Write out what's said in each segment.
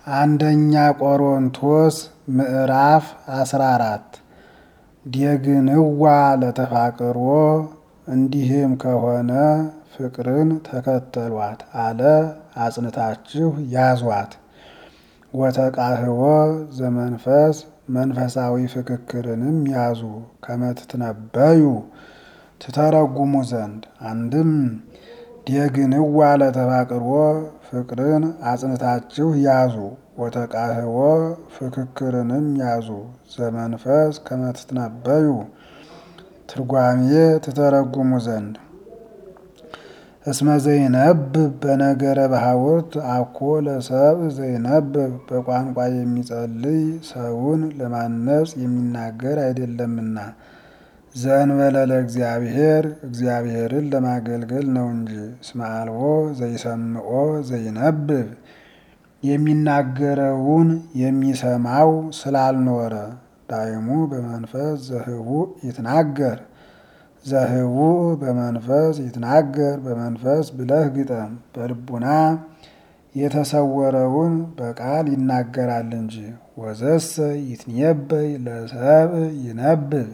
አንደኛ ቆሮንቶስ ምዕራፍ አስራ አራት ዴግንዋ ለተፋቅሮ እንዲህም ከሆነ ፍቅርን ተከተሏት አለ አጽንታችሁ ያዟት። ወተቃህቦ ዘመንፈስ መንፈሳዊ ፍክክርንም ያዙ ከመትትነበዩ ትተረጉሙ ዘንድ አንድም ዴግንዋ ለተፋቅሮ ፍቅርን አጽንታችሁ ያዙ ወተቃህቦ ፍክክርንም ያዙ ዘመንፈስ ከመትትነበዩ ትርጓሜ ትተረጉሙ ዘንድ እስመ ዘይነብብ በነገረ ባሕውርት አኮ ለሰብ ዘይነብብ በቋንቋ የሚጸልይ ሰውን ለማነጽ የሚናገር አይደለምና ዘእንበለ ለእግዚአብሔር እግዚአብሔርን ለማገልገል ነው እንጂ። እስመ አልቦ ዘይሰምዖ ዘይነብብ የሚናገረውን የሚሰማው ስላልኖረ ዳይሙ በመንፈስ ዘህቡእ ይትናገር ዘህቡእ በመንፈስ ይትናገር በመንፈስ ብለህ ግጠም። በልቡና የተሰወረውን በቃል ይናገራል እንጂ። ወዘሰ ይትነበይ ለሰብእ ይነብብ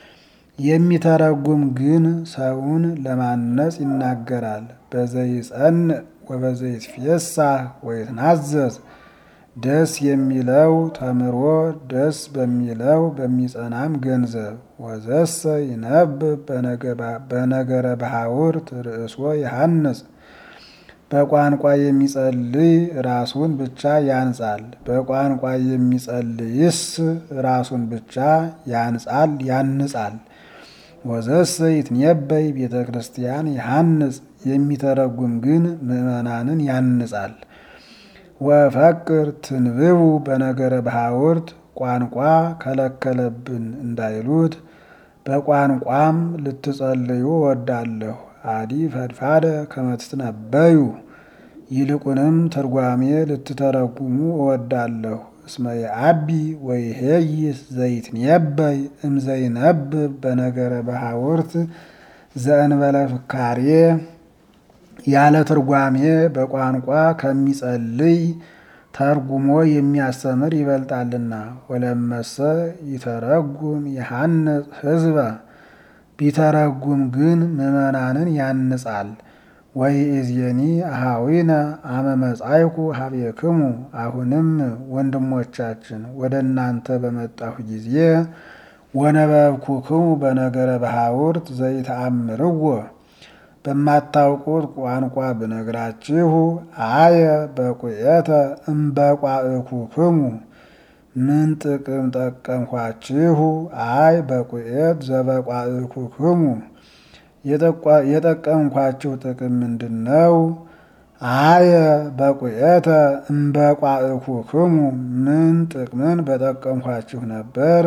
የሚተረጉም ግን ሰውን ለማነጽ ይናገራል። በዘይጸንዕ ወበዘይትፌሳህ ወይትናዘዝ ደስ የሚለው ተምሮ ደስ በሚለው በሚጸናም ገንዘብ። ወዘሰ ይነብብ በነገረ ባሕውርት ርእሶ ይሃንጽ በቋንቋ የሚጸልይ ራሱን ብቻ ያንጻል። በቋንቋ የሚጸልይስ ራሱን ብቻ ያንጻል ያንጻል። ወዘሰ ይትነበይ ቤተ ክርስቲያን ይሃንጽ የሚተረጉም ግን ምዕመናንን ያንጻል። ወፈቅር ትንብቡ በነገረ ባሕውርት ቋንቋ ከለከለብን እንዳይሉት በቋንቋም ልትጸልዩ እወዳለሁ። አዲ ፈድፋደ ከመትትነበዩ ይልቁንም ትርጓሜ ልትተረጉሙ እወዳለሁ። እስመ የአቢ ወይሄይስ ዘይትነበይ እምዘይነብብ በነገረ ባሕውርት ዘእንበለ ፍካሬ ያለ ትርጓሜ በቋንቋ ከሚጸልይ ተርጉሞ የሚያስተምር ይበልጣልና። ወለመሰ ይተረጉም ይሃንጽ ሕዝበ ቢተረጉም ግን ምዕመናንን ያንጻል። ወይእዜኒ አኀዊነ አመ መጻይኩ ሀቤክሙ አሁንም ወንድሞቻችን ወደ እናንተ በመጣሁ ጊዜ ወነበብኩክሙ በነገረ ባሕውርት ዘይተአምርዎ በማታውቁት ቋንቋ ብነግራችሁ አየ በቁኤተ እምበቋእኩክሙ ምን ጥቅም ጠቀምኳችሁ? አይ በቁኤት ዘበቋእኩክሙ የጠቀምኳችሁ ጥቅም ምንድን ነው? አየ በቁኤተ እምበቋእኩክሙ ምን ጥቅምን በጠቀምኳችሁ ነበር?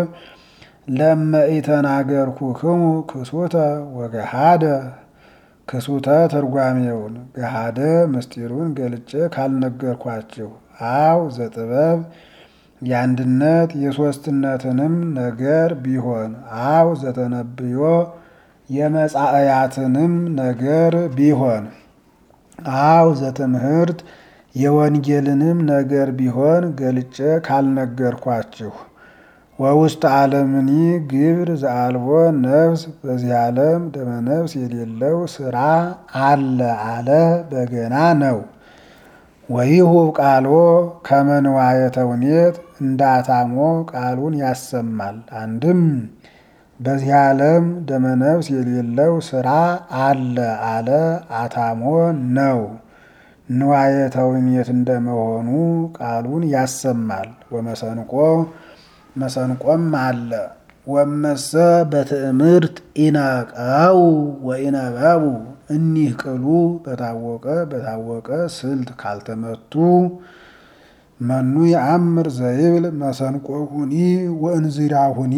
ለመኢተናገርኩክሙ ክሱተ ወገሃደ ክሱተ ትርጓሜውን ገሃደ ምስጢሩን ገልጬ ካልነገርኳችሁ አው ዘጥበብ የአንድነት የሦስትነትንም ነገር ቢሆን አው ዘተነብዮ የመጻእያትንም ነገር ቢሆን አው ዘትምህርት የወንጌልንም ነገር ቢሆን ገልጬ ካልነገርኳችሁ ወውስጥ ዓለምኒ ግብር ዘአልቦ ነፍስ በዚህ ዓለም ደመነፍስ የሌለው ስራ አለ አለ በገና ነው። ወይሁብ ቃሎ ከመንዋየ ተውኔት እንዳታሞ ቃሉን ያሰማል። አንድም በዚህ ዓለም ደመነፍስ የሌለው ስራ አለ አለ አታሞ ነው። ንዋየ ተውኔት እንደመሆኑ ቃሉን ያሰማል። ወመሰንቆ መሰንቆም አለ። ወመሰ በትዕምርት ኢነቀው ወኢነበቡ እኒህ ቅሉ በታወቀ በታወቀ ስልት ካልተመቱ መኑ የአምር ዘይብል መሰንቆሁኒ ወእንዚራሁኒ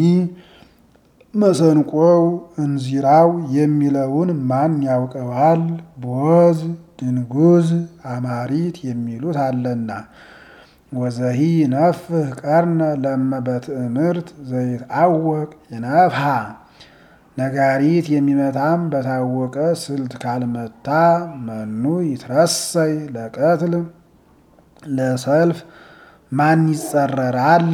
መሰንቆው እንዚራው የሚለውን ማን ያውቀዋል? ቦዝ ድንጉዝ አማሪት የሚሉት አለና ወዘሂ ነፍህ ቀርነ ለመ በትዕምርት ዘይትአወቅ ይነፍሃ ነጋሪት የሚመታም በታወቀ ስልት ካልመታ መኑ ይትረሰይ ለቀትል ለሰልፍ ማን ይጸረራል?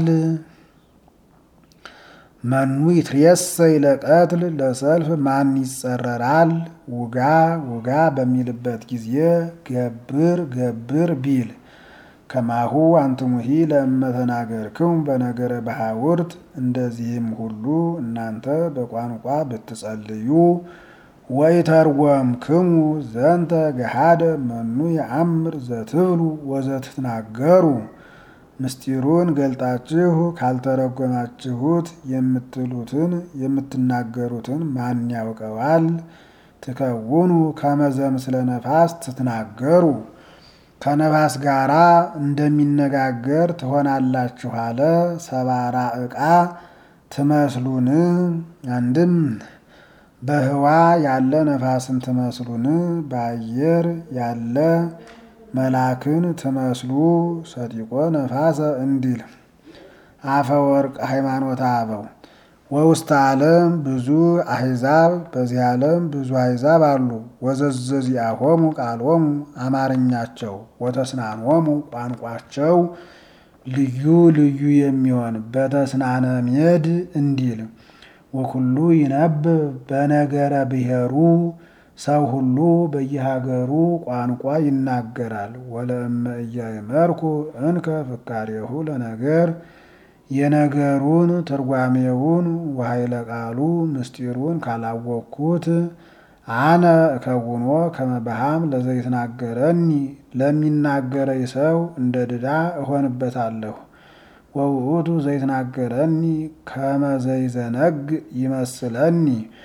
መኑ ይትሬሰይ ለቀትል ለሰልፍ ማን ይጸረራል? ውጋ ውጋ በሚልበት ጊዜ ገብር ገብር ቢል ከማሁ አንትሙሂ ለእመተናገርክሙ በነገረ በሐውርት እንደዚህም ሁሉ እናንተ በቋንቋ ብትጸልዩ ወይተርጎምክሙ ዘንተ ገሃደ መኑ የአምር ዘትብሉ ወዘትትናገሩ ምስጢሩን ገልጣችሁ ካልተረጎማችሁት የምትሉትን የምትናገሩትን ማን ያውቀዋል? ትከውኑ ከመዘም ስለ ነፋስ ትትናገሩ ከነፋስ ጋራ እንደሚነጋገር ትሆናላችሁ አለ። ሰባራ ዕቃ ትመስሉን? አንድም በህዋ ያለ ነፋስን ትመስሉን? በአየር ያለ መላክን ትመስሉ ሰጢቆ ነፋሰ እንዲል አፈወርቅ ሃይማኖተ አበው ወውስተ ዓለም ብዙ አሕዛብ በዚህ ዓለም ብዙ አሕዛብ አሉ። ወዘዘዚአሆሙ ቃሎሙ አማርኛቸው ወተስናኖሙ ቋንቋቸው ልዩ ልዩ የሚሆን በተስናነ ሜድ እንዲል ወኩሉ ይነብብ በነገረ ብሔሩ ሰው ሁሉ በየሀገሩ ቋንቋ ይናገራል። ወለእመ ኢያእመርኩ እንከ ፍካሬሁ ለነገር የነገሩን ትርጓሜውን ወኃይለ ቃሉ ምስጢሩን ካላወቅኩት አነ እከውኖ ከመባሃም ለዘይትናገረኒ ለሚናገረኝ ሰው እንደ ድዳ እሆንበታለሁ። ወውእቱ ዘይትናገረኒ ከመዘይዘነግ ይመስለኒ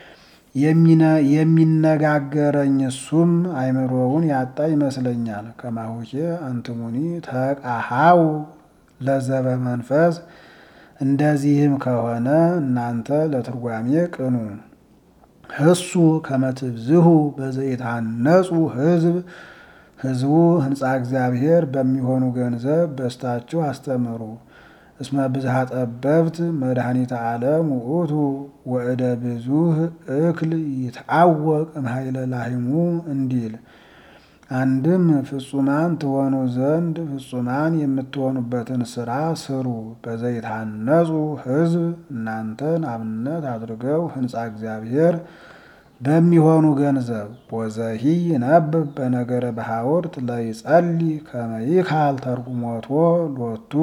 የሚነጋገረኝ እሱም አይምሮውን ያጣ ይመስለኛል። ከማሁኬ አንትሙኒ ተቃሃው ለዘበ መንፈስ እንደዚህም ከሆነ እናንተ ለትርጓሜ ቅኑ። ህሱ ከመትብዝሁ በዘይታነጹ ህዝብ ህዝቡ ህንፃ እግዚአብሔር በሚሆኑ ገንዘብ በስታችሁ አስተምሩ። እስመ ብዝሃ ጠበብት መድኃኒተ ዓለም ውእቱ ወእደ ብዙህ እክል ይትአወቅ እምኃይለ ላሂሙ እንዲል አንድም ፍጹማን ትሆኑ ዘንድ ፍጹማን የምትሆኑበትን ስራ ስሩ። በዘይታነጹ ህዝብ እናንተን አብነት አድርገው ህንፃ እግዚአብሔር በሚሆኑ ገንዘብ ወዘሂ ይነብብ በነገረ በሐውርት ለይጸሊ ከመይካል ተርጉሞቶ ሎቱ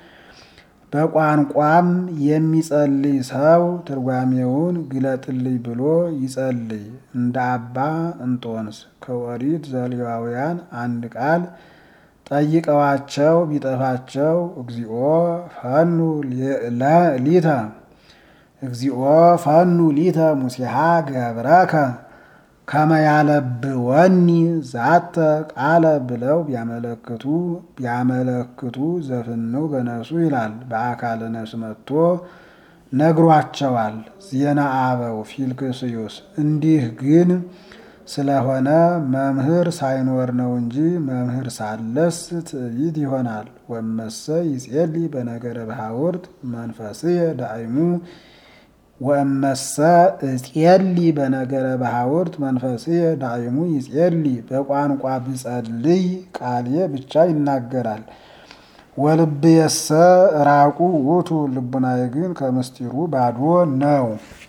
በቋንቋም የሚጸልይ ሰው ትርጓሜውን ግለጥልኝ ብሎ ይጸልይ። እንደ አባ እንጦንስ ከኦሪት ዘሌዋውያን አንድ ቃል ጠይቀዋቸው ቢጠፋቸው እግዚኦ ፈኑ ሊተ እግዚኦ ፈኑ ሊተ ሙሴሃ ገብረከ ከመያለብወኒ ዛተ ቃለ ብለው ቢያመለክቱ ቢያመለክቱ ዘፍነው በነፍሱ ይላል። በአካለ ነፍስ መጥቶ ነግሯቸዋል። ዜና አበው ፊልክስዩስ እንዲህ ግን ስለሆነ መምህር ሳይኖር ነው እንጂ መምህር ሳለስ ትዕቢት ይሆናል። ወመሰ ይጼሊ በነገረ በሐውርት መንፈስየ ዳይሙ ወእመሰ እጼሊ በነገረ በሐውርት መንፈስየ ዳይሙ ይጼሊ በቋንቋ ብጸልይ ቃሌ ብቻ ይናገራል። ወልብየሰ ራቁ ውእቱ ልቡናዬ ግን ከምስጢሩ ባዶ ነው።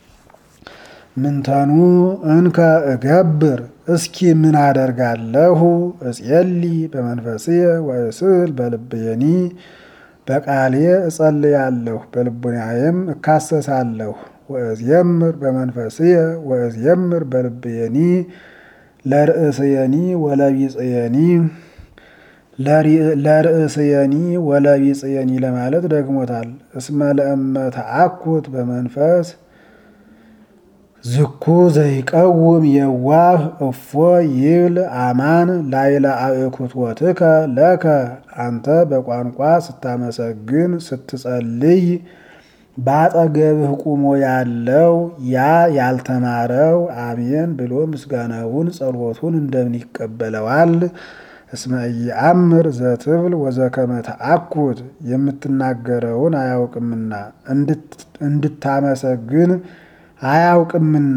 ምንተኑ እንከ እገብር እስኪ ምን አደርጋለሁ? እጼሊ በመንፈስየ ወእስል በልብየኒ በቃሌ እጸልያለሁ በልቡናዬም እካሰሳለሁ። ወእዝየምር በመንፈስየ ወእዝየምር በልብየኒ ለርእስየኒ ወለቢጽየኒ ለርእስየኒ ወለቢጽየኒ ለማለት ደግሞታል። እስመ ለእመ ተአኩት በመንፈስ ዝኩ ዘይቀውም የዋህ እፎ ይብል አማን ላይለ አእኩቶትከ ለከ አንተ በቋንቋ ስታመሰግን ስትጸልይ በአጠገብህ ቁሞ ያለው ያ ያልተማረው አሜን ብሎ ምስጋናውን ጸሎቱን እንደምን ይቀበለዋል? እስመ ኢየአምር ዘትብል ወዘከመ ተአኩት የምትናገረውን አያውቅምና እንድታመሰግን አያውቅምና።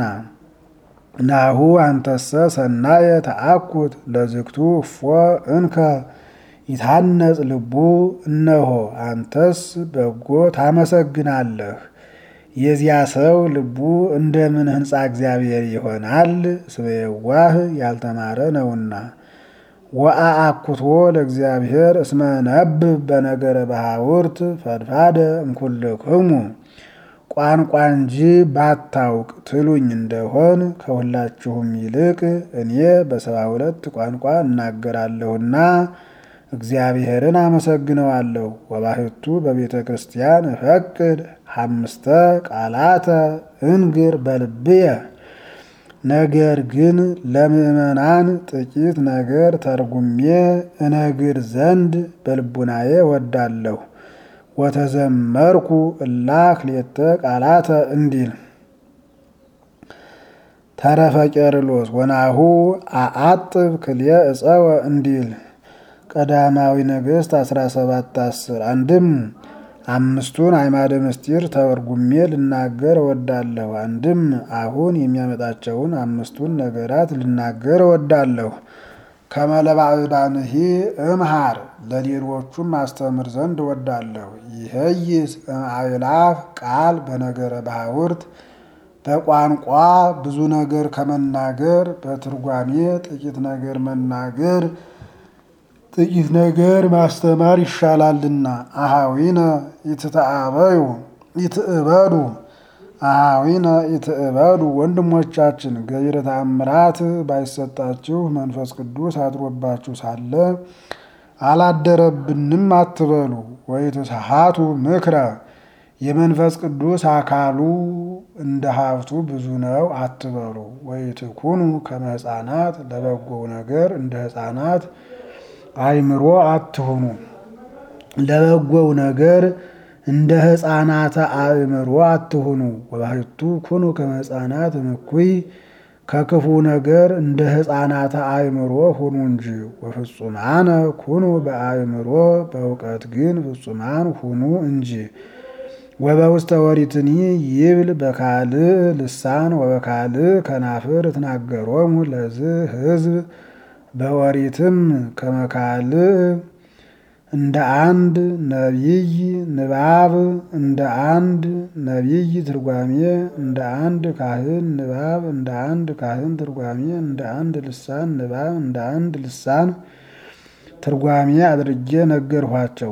ናሁ አንተሰ ሰናየ ተአኩት ለዝግቱ እፎ እንከ ይታነጽ ልቡ እነሆ አንተስ በጎ ታመሰግናለህ። የዚያ ሰው ልቡ እንደምን ሕንፃ እግዚአብሔር ይሆናል? እስመ የዋህ ያልተማረ ነውና። ወአአኩቶ ለእግዚአብሔር እስመ ነብብ በነገረ ባሕውርት ፈድፋደ እምኩልክሙ ቋንቋ እንጂ ባታውቅ ትሉኝ እንደሆን ከሁላችሁም ይልቅ እኔ በሰባ ሁለት ቋንቋ እናገራለሁና እግዚአብሔርን አመሰግነዋለሁ። ወባሕቱ በቤተ ክርስቲያን እፈቅድ ሐምስተ ቃላተ እንግር በልብየ ነገር ግን ለምእመናን ጥቂት ነገር ተርጉሜ እነግር ዘንድ በልቡናዬ ወዳለሁ። ወተዘመርኩ እላክ ሌተ ቃላተ እንዲል ተረፈ ቄርሎስ ወናሁ አአጥብ ክልየ እፀወ እንዲል ቀዳማዊ ነገሥት 17 10 አንድም አምስቱን አዕማደ ምስጢር ተርጉሜ ልናገር እወዳለሁ። አንድም አሁን የሚያመጣቸውን አምስቱን ነገራት ልናገር እወዳለሁ። ከመለባዕዳንሂ እምሃር ለሌሎቹም አስተምር ዘንድ እወዳለሁ። ይህይስ እምአእላፍ ቃል በነገረ ባሕውርት በቋንቋ ብዙ ነገር ከመናገር በትርጓሜ ጥቂት ነገር መናገር ጥቂት ነገር ማስተማር ይሻላልና። አሃዊነ ይትተአበዩ ይትእበዱ አሃዊነ ይትእበዱ ወንድሞቻችን ገቢረ ተአምራት ባይሰጣችሁ መንፈስ ቅዱስ አድሮባችሁ ሳለ አላደረብንም አትበሉ። ወይትስሓቱ ምክረ የመንፈስ ቅዱስ አካሉ እንደ ሀብቱ ብዙ ነው አትበሉ። ወይትኩኑ ከመ ሕፃናት ለበጎው ነገር እንደ ሕፃናት አእምሮ አትሁኑ። ለበጎው ነገር እንደ ሕፃናተ አእምሮ አትሁኑ። ወባሕቱ ኩኑ ከመ ሕፃናት እምኩይ ከክፉ ነገር እንደ ሕፃናተ አእምሮ ሁኑ እንጂ። ወፍጹማነ ኩኑ በአእምሮ በእውቀት ግን ፍጹማን ሁኑ እንጂ። ወበውስተ ወሪትኒ ይብል በካልእ ልሳን ወበካልእ ከናፍር ትናገሮሙ ለዝ ሕዝብ በወሪትም ከመካልእ እንደ አንድ ነቢይ ንባብ እንደ አንድ ነቢይ ትርጓሜ እንደ አንድ ካህን ንባብ እንደ አንድ ካህን ትርጓሜ እንደ አንድ ልሳን ንባብ እንደ አንድ ልሳን ትርጓሜ አድርጌ ነገርኋቸው።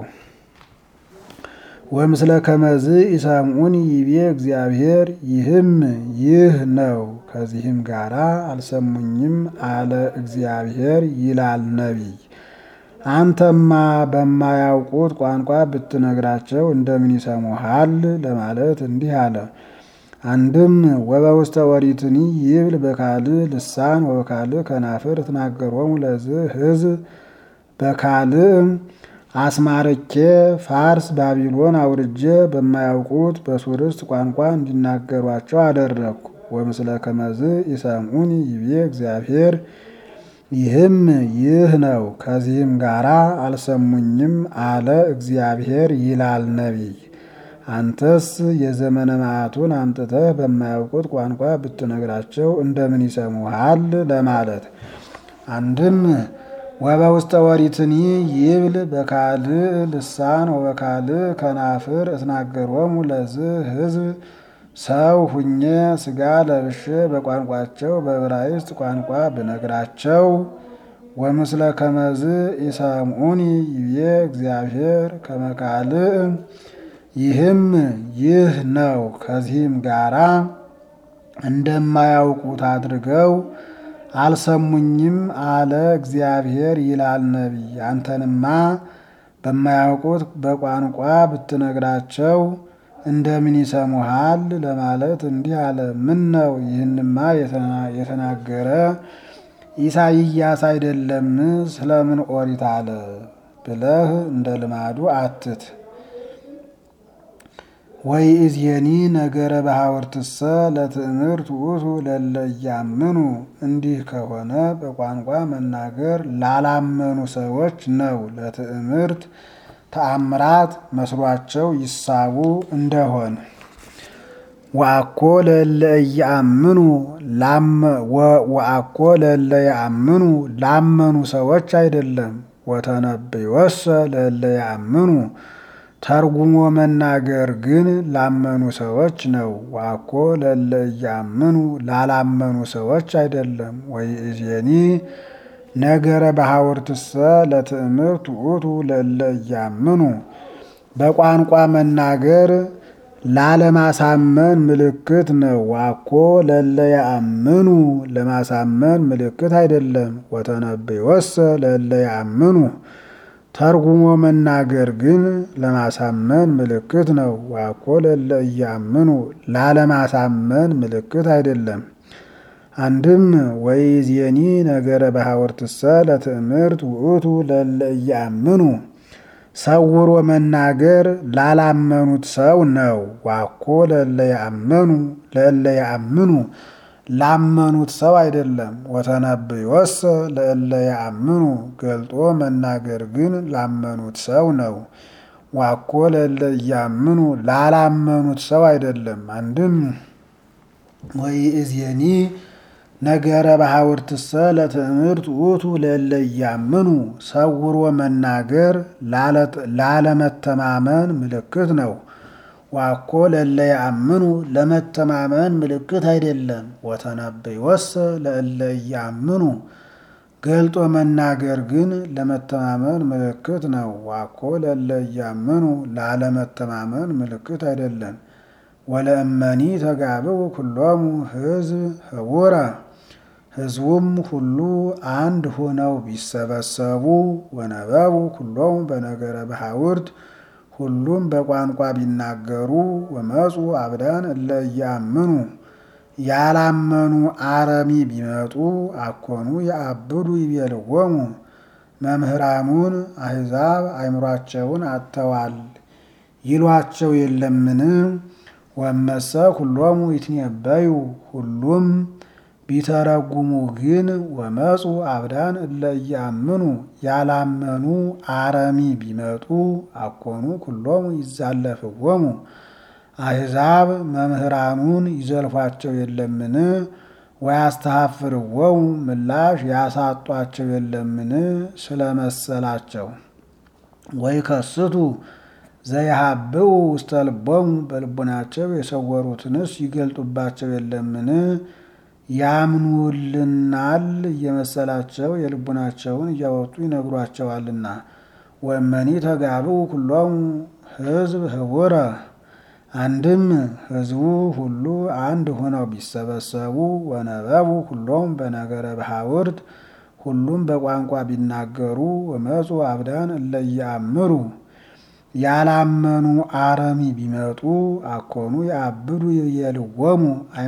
ወምስለ ከመዝ ኢሰምዑኒ ይቤ እግዚአብሔር ይህም ይህ ነው። ከዚህም ጋራ አልሰሙኝም አለ እግዚአብሔር ይላል ነቢይ። አንተማ በማያውቁት ቋንቋ ብትነግራቸው እንደምን ይሰሙሃል? ለማለት እንዲህ አለ። አንድም ወበውስተ ወሪትኒ ይብል በካልእ ልሳን ወበካልእ ከናፍር ትናገሮሙ ለዝ ሕዝብ በካልእ አስማርኬ ፋርስ ባቢሎን አውርጄ በማያውቁት በሱርስት ቋንቋ እንዲናገሯቸው አደረግኩ። ወምስለ ከመዝ ይሰምዑኒ ይቤ እግዚአብሔር ይህም ይህ ነው። ከዚህም ጋራ አልሰሙኝም አለ እግዚአብሔር ይላል ነቢይ። አንተስ የዘመነ መዓቱን አምጥተህ በማያውቁት ቋንቋ ብትነግራቸው እንደምን ይሰሙሃል? ለማለት አንድም ወበውስተ ወሪትኒ ይብል በካልእ ልሳን ወበካልእ ከናፍር እትናገሮሙ ለዝ ሕዝብ ሰው ሁኜ ሥጋ ለብሼ በቋንቋቸው በዕብራይስጥ ቋንቋ ብነግራቸው ወምስለ ከመዝ ኢሰምዑኒ ይቤ እግዚአብሔር ከመካልእ ይህም ይህ ነው። ከዚህም ጋራ እንደማያውቁት አድርገው አልሰሙኝም አለ እግዚአብሔር ይላል ነቢይ። አንተንማ በማያውቁት በቋንቋ ብትነግራቸው እንደምን ይሰሙሃል? ለማለት እንዲህ አለ። ምን ነው ይህንማ የተናገረ ኢሳይያስ አይደለም? ስለምን ኦሪት አለ ብለህ እንደ ልማዱ አትት። ወይ እዝየኒ ነገረ ባሕውርትሰ ለትእምርት ውእቱ ለለ እያምኑ። እንዲህ ከሆነ በቋንቋ መናገር ላላመኑ ሰዎች ነው። ለትእምርት ተአምራት መስሏቸው ይሳቡ እንደሆን ወአኮ ለለ እያምኑ ወአኮ ለለ ያምኑ ላመኑ ሰዎች አይደለም። ወተነብዮሰ ለእለ ያምኑ ተርጉሞ መናገር ግን ላመኑ ሰዎች ነው። ዋኮ ለእለ እያምኑ ላላመኑ ሰዎች አይደለም። ወይእዜኒ ነገረ በሐውርትሰ ለትእምርት ውእቱ ለእለ እያምኑ በቋንቋ መናገር ላለማሳመን ምልክት ነው። ዋኮ ለእለ ያአምኑ ለማሳመን ምልክት አይደለም። ወተነብዮሰ ለእለ ያአምኑ ተርጉሞ መናገር ግን ለማሳመን ምልክት ነው። ዋኮ ለእለ እያምኑ ላለማሳመን ምልክት አይደለም። አንድም ወይእዜኒ ነገረ በሐውርትሰ ለትእምርት ውእቱ ለእለ እያምኑ ሰውሮ መናገር ላላመኑት ሰው ነው። ዋኮ ለእለ ያአምኑ ለእለ ያአምኑ ላመኑት ሰው አይደለም። ወተነብዮሰ ለእለ ያአምኑ ገልጦ መናገር ግን ላመኑት ሰው ነው። ዋኮ ለእለ እያምኑ ላላመኑት ሰው አይደለም። አንድም ወይእዜኒ ነገረ በሐውርትሰ ለትእምርት ውእቱ ለእለ እያምኑ ሰውሮ መናገር ላለመተማመን ምልክት ነው። ዋኮ ለእለ ያአምኑ ለመተማመን ምልክት አይደለም። ወተነብዮሰ ለእለ እያምኑ ገልጦ መናገር ግን ለመተማመን ምልክት ነው። ዋኮ ለእለ እያምኑ ላለመተማመን ምልክት አይደለም። ወለእመኒ ተጋብኡ ኩሎሙ ሕዝብ ህቡረ ሕዝቡም ሁሉ አንድ ሆነው ቢሰበሰቡ ወነበቡ ኩሎሙ በነገረ በሐውርት ሁሉም በቋንቋ ቢናገሩ ወመፁ አብዳን እለ እያምኑ ያላመኑ አረሚ ቢመጡ አኮኑ የአብዱ ይቤልዎሙ መምህራኑን አሕዛብ አእምሯቸውን አጥተዋል ይሏቸው የለምን? ወመሰ ኩሎሙ ይትነበዩ ሁሉም ቢተረጉሙ ግን ወመፁ አብዳን እለ እያምኑ ያላመኑ አረሚ ቢመጡ አኮኑ ኩሎሙ ይዛለፍዎሙ አሕዛብ መምህራኑን ይዘልፏቸው የለምን? ወያስተሐፍርዎሙ ምላሽ ያሳጧቸው የለምን? ስለመሰላቸው ወይ ከስቱ ዘይሃብኡ ውስተ ልቦሙ በልቡናቸው የሰወሩትንስ ይገልጡባቸው የለምን? ያምኑልናል እየመሰላቸው የልቡናቸውን እያወጡ ይነግሯቸዋልና። ወእመኒ ተጋብኡ ኩሎሙ ሕዝብ ህቡረ አንድም ሕዝቡ ሁሉ አንድ ሆነው ቢሰበሰቡ ወነበቡ ሁሎም በነገረ በሐውርት ሁሉም በቋንቋ ቢናገሩ ወመፁ አብዳን እለ እያምሩ ያላመኑ አረሚ ቢመጡ አኮኑ የአብዱ ይቤልዎሙ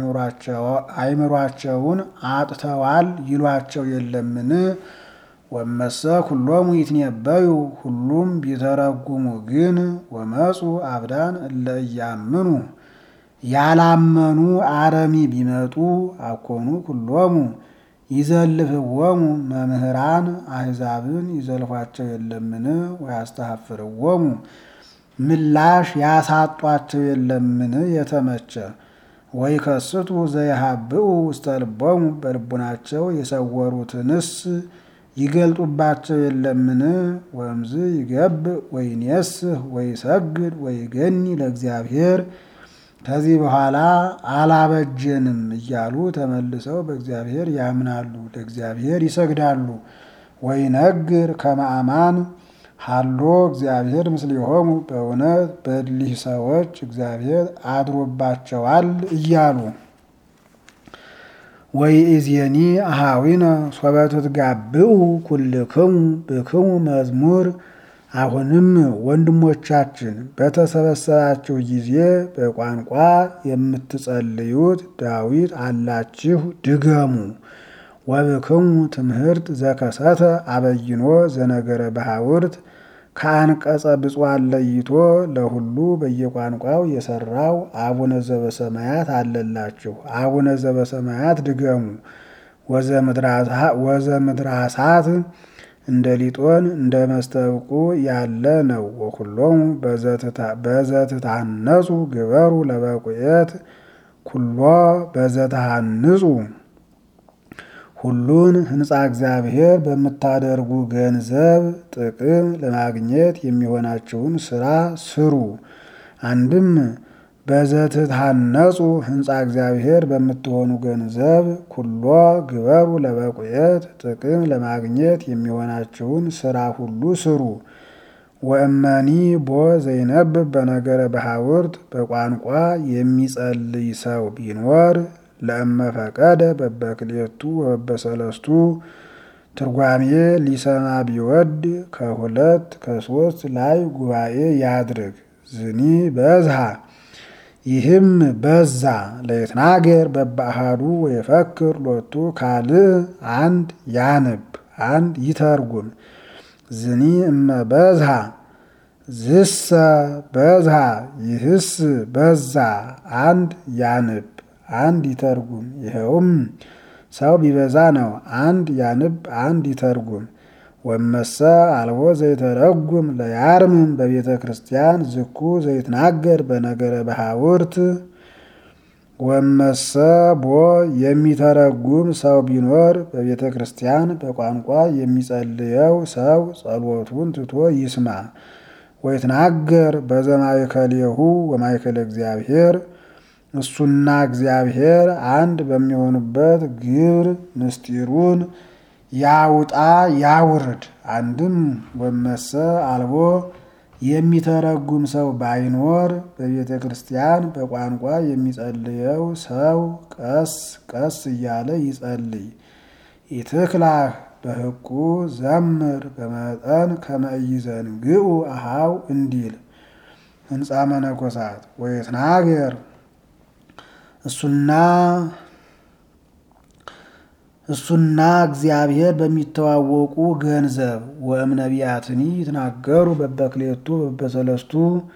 አእምሯቸውን አጥተዋል ይሏቸው የለምን? ወመሰ ኩሎሙ ይትነበዩ ሁሉም ቢተረጉሙ ግን ወመፁ አብዳን እለ እያምኑ ያላመኑ አረሚ ቢመጡ አኮኑ ኩሎሙ ይዘልፍዎሙ መምህራን አሕዛብን ይዘልፏቸው የለምን? ወያስተሐፍርዎሙ ምላሽ ያሳጧቸው የለምን? የተመቸ ወይ ከስቱ ዘይሃብኡ ውስተ ልቦሙ በልቡናቸው የሰወሩትንስ ይገልጡባቸው የለምን? ወእምዝ ይገብእ ወይኔስህ ወይሰግድ ወይገኒ ለእግዚአብሔር ከዚህ በኋላ አላበጀንም እያሉ ተመልሰው በእግዚአብሔር ያምናሉ፣ ለእግዚአብሔር ይሰግዳሉ። ወይነግር ከመ አማን ሀሎ እግዚአብሔር ምስሌሆሙ በእውነት በእሊህ ሰዎች እግዚአብሔር አድሮባቸዋል እያሉ ወይእዜኒ አሃዊነ ሶበ ትትጋብኡ ኩልክሙ ብክሙ መዝሙር አሁንም ወንድሞቻችን በተሰበሰባችሁ ጊዜ በቋንቋ የምትጸልዩት ዳዊት አላችሁ ድገሙ። ወብክሙ ትምህርት ዘከሰተ አበይኖ ዘነገረ በሐውርት ከአንቀጸ ብፁዓን ለይቶ ለሁሉ በየቋንቋው የሰራው አቡነ ዘበሰማያት አለላችሁ። አቡነ ዘበሰማያት ድገሙ። ወዘምድራሳት እንደ ሊጦን እንደ መስተብቁ ያለ ነው። ወኩሎሙ በዘትታነጹ ግበሩ ለበቁየት ኩሎ በዘተሃንጹ ሁሉን ሕንፃ እግዚአብሔር በምታደርጉ ገንዘብ ጥቅም ለማግኘት የሚሆናችሁን ስራ ስሩ። አንድም በዘትታነጹ ሕንፃ እግዚአብሔር በምትሆኑ ገንዘብ ኩሎ ግበሩ ለበቁየት ጥቅም ለማግኘት የሚሆናችሁን ስራ ሁሉ ስሩ። ወእመኒ ቦ ዘይነብብ በነገረ በሐውርት በቋንቋ የሚጸልይ ሰው ቢኖር ለእመ ፈቀደ በበክሌቱ ወበሰለስቱ ትርጓሜ ሊሰማ ቢወድ ከሁለት ከሶስት ላይ ጉባኤ ያድርግ። ዝኒ በዝሃ ይህም በዛ ለይትናገር በበአሃዱ ወየፈክር ሎቱ ካልእ አንድ ያንብ አንድ ይተርጉም። ዝኒ እመ በዝሃ ዝሰ በዝሃ ይህስ በዛ አንድ ያንብ አንድ ይተርጉም። ይኸውም ሰው ቢበዛ ነው። አንድ ያንብ አንድ ይተርጉም። ወመሰ አልቦ ዘይተረጉም ለያርምም በቤተ ክርስቲያን ዝኩ ዘይትናገር በነገረ በሐውርት ወመሰ ቦ የሚተረጉም ሰው ቢኖር በቤተ ክርስቲያን በቋንቋ የሚጸልየው ሰው ጸሎቱን ትቶ ይስማ። ወይትናገር በዘማእከሌሁ ወማእከለ እግዚአብሔር እሱና እግዚአብሔር አንድ በሚሆኑበት ግብር ምስጢሩን ያውጣ ያውርድ። አንድም ወመሰ አልቦ የሚተረጉም ሰው ባይኖር በቤተ ክርስቲያን በቋንቋ የሚጸልየው ሰው ቀስ ቀስ እያለ ይጸልይ። ኢትክላህ በሕቁ ዘምር በመጠን ከመእይዘንግኡ አሃው እንዲል ሕንፃ መነኮሳት ወይትናገር እሱና እሱና እግዚአብሔር በሚተዋወቁ ገንዘብ ወእም ነቢያትኒ ይትናገሩ በበክሌቱ በበሰለስቱ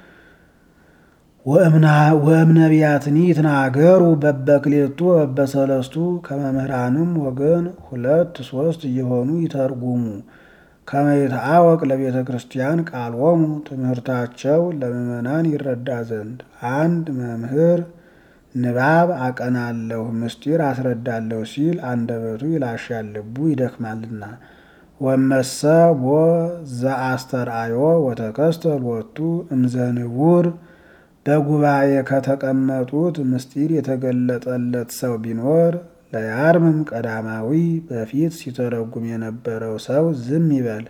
ወእም ነቢያትኒ ይትናገሩ በበክሌቱ በበሰለስቱ ከመምህራንም ወገን ሁለት ሶስት እየሆኑ ይተርጉሙ። ከመይትአወቅ ለቤተ ክርስቲያን ቃሎሙ ትምህርታቸው ለምዕመናን ይረዳ ዘንድ አንድ መምህር ንባብ አቀናለሁ ምስጢር አስረዳለሁ ሲል አንደበቱ ይላሻል፣ ልቡ ይደክማልና። ወመሰ ቦ ዘአስተርአዮ ወተከስተ ሎቱ እምዘንቡር በጉባኤ ከተቀመጡት ምስጢር የተገለጠለት ሰው ቢኖር ለያርምም ቀዳማዊ በፊት ሲተረጉም የነበረው ሰው ዝም ይበል።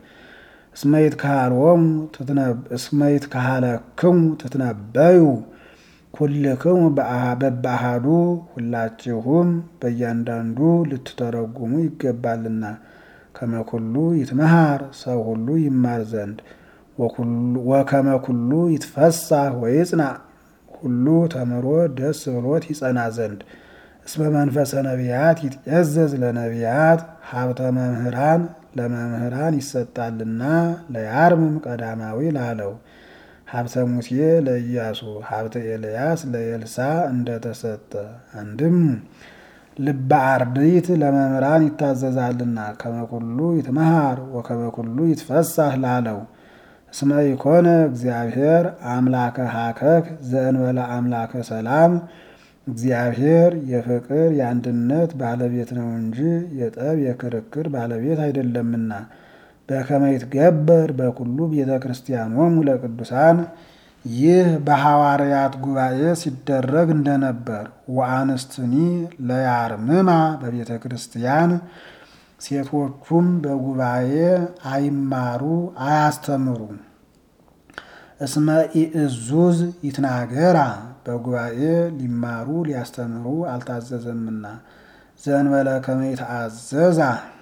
እስመይት ካሃለክሙ ትትነበዩ ኩልክሙ በበአሃዱ ሁላችሁም በእያንዳንዱ ልትተረጉሙ ይገባልና። ከመኩሉ ይትመሃር ሰው ሁሉ ይማር ዘንድ ወከመኩሉ ይትፈሳህ ወይጽና ሁሉ ተምሮ ደስ ብሎት ይጸና ዘንድ እስመ መንፈሰ ነቢያት ይትእዘዝ ለነቢያት ሀብተ መምህራን ለመምህራን ይሰጣልና ለያርምም ቀዳማዊ ላለው ሀብተ ሙሴ ለኢያሱ ሀብተ ኤልያስ ለኤልሳ እንደተሰጠ አንድም ልበ አርድእት ለመምህራን ይታዘዛልና ከመኩሉ ይትመሃር ወከመኩሉ ይትፈሳህ ላለው እስመ ኢኮነ እግዚአብሔር አምላከ ሀከክ ዘእንበለ አምላከ ሰላም እግዚአብሔር የፍቅር የአንድነት ባለቤት ነው እንጂ የጠብ የክርክር ባለቤት አይደለምና። በከመ ይትገበር በኩሉ ቤተ ክርስቲያኖሙ ለቅዱሳን ይህ በሐዋርያት ጉባኤ ሲደረግ እንደነበር። ወአንስትኒ ለያርምማ በቤተ ክርስቲያን ሴቶቹም በጉባኤ አይማሩ አያስተምሩ። እስመ ኢእዙዝ ይትናገራ በጉባኤ ሊማሩ ሊያስተምሩ አልታዘዘምና። ዘእንበለ ከመ ይትአዘዛ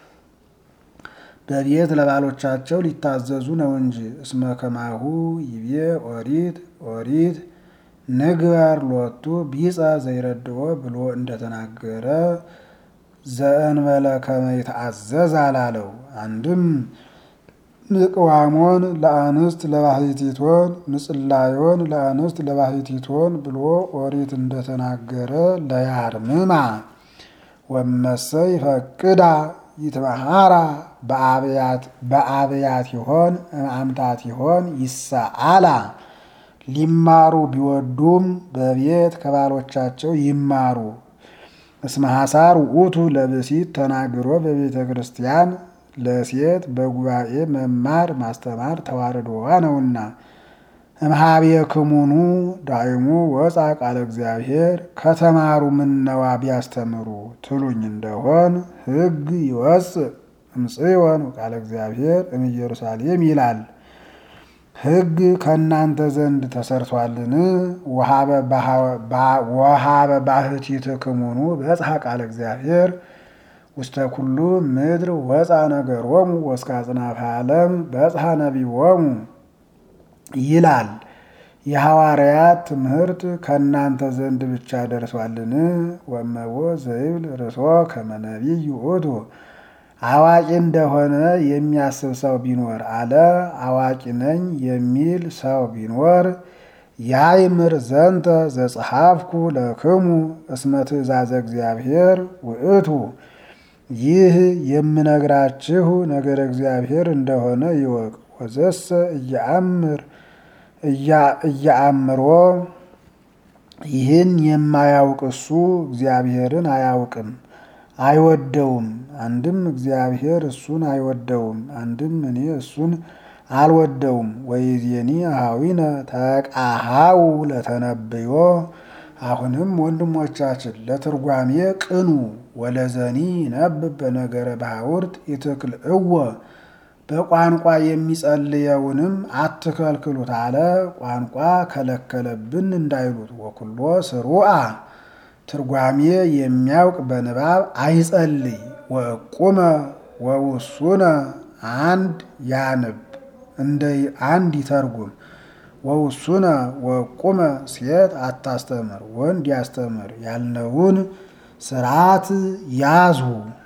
በቤት ለባሎቻቸው ሊታዘዙ ነው እንጂ። እስመ ከማሁ ይቤ ኦሪት ኦሪት ንግበር ሎቱ ቢጸ ዘይረድኦ ብሎ እንደተናገረ ዘእንበለ ከመ ይትአዘዝ አላለው። አንድም ንቅዋሞን ለአንስት ለባሕቲቶን ንጽላዮን ለአንስት ለባሕቲቶን ብሎ ኦሪት እንደተናገረ ለያርምማ ወመሰ ይፈቅዳ ይትመሃራ በአብያት ይሆን አምታት ይሆን ይሰአላ ሊማሩ ቢወዱም በቤት ከባሎቻቸው ይማሩ። እስመ ሐሳር ውእቱ ለብሲት ተናግሮ በቤተ ክርስቲያን ለሴት በጉባኤ መማር ማስተማር ተዋርዶዋ ነውና። እምሃቤ ክሙኑ ዳይሙ ወፃ ቃለ እግዚአብሔር ከተማሩ ምነዋ ቢያስተምሩ ትሉኝ እንደሆን ሕግ ይወፅእ እምጽዮን ቃለ እግዚአብሔር እምኢየሩሳሌም ይላል። ሕግ ከእናንተ ዘንድ ተሰርቷልን? ወሃበ ባሕቲትክሙኑ በጽሐ ቃለ እግዚአብሔር ውስተ ኩሉ ምድር ወፃ ነገሮሙ ወእስከ አጽናፈ ዓለም በጽሐ ነቢቦሙ ይላል። የሐዋርያት ትምህርት ከእናንተ ዘንድ ብቻ ደርሷልን? ወእመቦ ዘይብል ርሶ ከመ ነቢይ ውእቱ አዋቂ እንደሆነ የሚያስብ ሰው ቢኖር አለ። አዋቂ ነኝ የሚል ሰው ቢኖር ያይምር ዘንተ ዘጸሐፍኩ ለክሙ እስመ ትእዛዘ እግዚአብሔር ውእቱ ይህ የምነግራችሁ ነገር እግዚአብሔር እንደሆነ ይወቅ። ወዘሰ እያአምር እያአምሮ ይህን የማያውቅ እሱ እግዚአብሔርን አያውቅም አይወደውም። አንድም እግዚአብሔር እሱን አይወደውም፣ አንድም እኔ እሱን አልወደውም። ወይዜኒ አኀዊነ ተቃሃው ለተነብዮ አሁንም ወንድሞቻችን ለትርጓሜ ቅኑ። ወለዘኒ ነብብ በነገረ ባሕውርት ይትክል እወ በቋንቋ የሚጸልየውንም አትከልክሉት አለ። ቋንቋ ከለከለብን እንዳይሉት ወኩሎ ስሩአ ትርጓሜ የሚያውቅ በንባብ አይጸልይ። ወእቁመ ወውሱነ አንድ ያንብ እንደ አንድ ይተርጉም። ወውሱነ ወእቁመ ሴት አታስተምር ወንድ ያስተምር ያልነውን ስርዓት ያዙ።